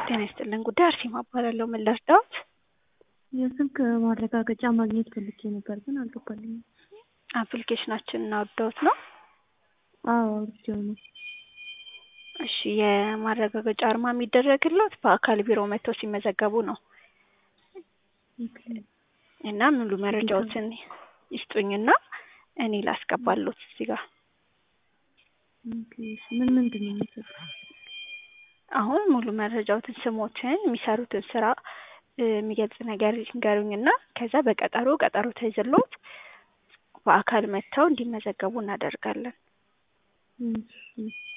ጤና ይስጥልን ጉዳይ አርሴማ እባላለሁ። ምን ልርዳዎት? የስልክ ማረጋገጫ ማግኘት ፈልጌ ነበር ግን አልገባልኝም። አፕሊኬሽናችንን አውርደውት ነው? አዎ አውርጄው ነው። እሺ የማረጋገጫ አርማ የሚደረግልዎት በአካል ቢሮ መጥተው ሲመዘገቡ ነው ኦኬ። እና ሙሉ መረጃዎትን ይስጡኝና እኔ ላስገባልዎት እዚህ ጋር። ኦኬ። ምን ምንድን ነው የሚሰጠው? አሁን ሙሉ መረጃዎትን፣ ስሞትን፣ የሚሰሩትን ስራ የሚገልጽ ነገር ይንገሩኝና ከዛ በቀጠሮ ቀጠሮ ተይዞልዎት በአካል መጥተው እንዲመዘገቡ እናደርጋለን። እሺ